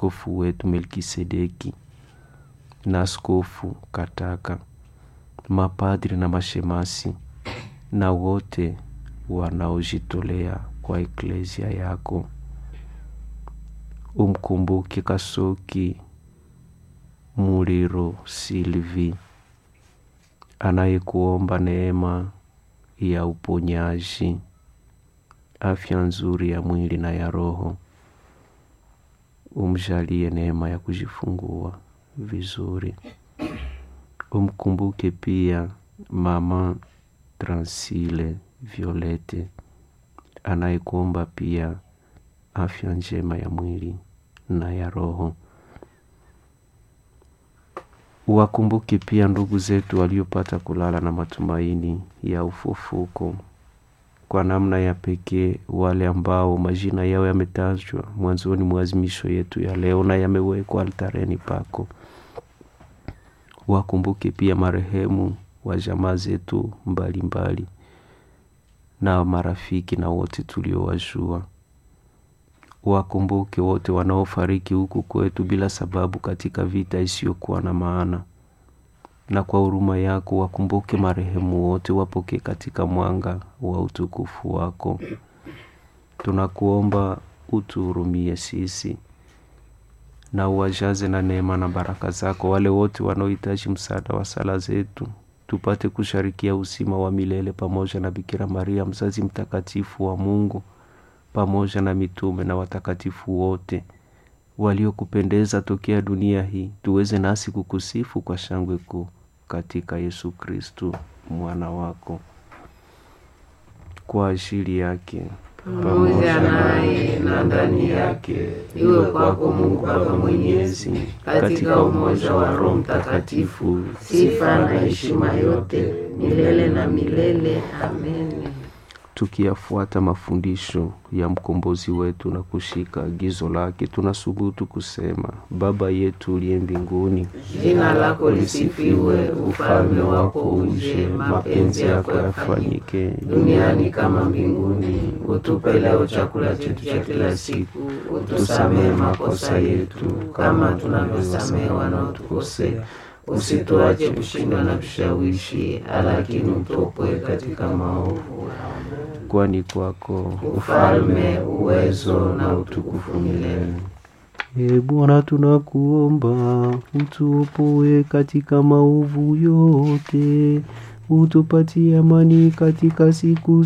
askofu wetu Melkisedeki na askofu Kataka, mapadri na mashemasi na wote wanaojitolea kwa eklesia yako. Umkumbuke Kasoki Muliro Silvi anayekuomba neema ya uponyaji, afya nzuri ya mwili na ya roho. Umjalie neema ya kujifungua vizuri. Umkumbuke pia mama Transile Violete anayekuomba pia afya njema ya mwili na ya roho. Uwakumbuke pia ndugu zetu waliopata kulala na matumaini ya ufufuko, kwa namna ya pekee wale ambao majina yao yametajwa mwanzoni mwa azimisho yetu ya leo na yamewekwa altareni pako. Wakumbuke pia marehemu wa jamaa zetu mbalimbali na marafiki na wote tuliowajua. Wakumbuke wote wanaofariki huku kwetu bila sababu katika vita isiyokuwa na maana, na kwa huruma yako wakumbuke marehemu wote, wapokee katika mwanga wa utukufu wako. Tunakuomba utuhurumie sisi na uwajaze na neema na baraka zako wale wote wanaohitaji msaada wa sala zetu, tupate kusharikia usima wa milele pamoja na Bikira Maria mzazi mtakatifu wa Mungu pamoja na mitume na watakatifu wote waliokupendeza tokea dunia hii, tuweze nasi kukusifu kwa shangwe kuu katika Yesu Kristu mwana wako. Kwa ajili yake pamoja naye na ndani yake, iwe kwako Mungu Baba Mwenyezi, katika umoja wa Roho Mtakatifu, sifa na heshima yote milele na milele. Amen. Tukiyafuata mafundisho ya mkombozi wetu na kushika agizo lake, tunasubutu kusema: Baba yetu uliye mbinguni, Jina lako lisifiwe, ufalme wako uje, mapenzi yako yafanyike duniani kama mbinguni. Utupe leo chakula chetu cha kila siku, utusamehe makosa yetu kama tunavyosamehe wanaotukosea, usituache kushindwa na vishawishi, lakini utuopoe katika maovu. kwani kwako Ufalme, uwezo na utukufu milele. E Bwana, tunakuomba utuopoe katika maovu yote, utupatie amani katika siku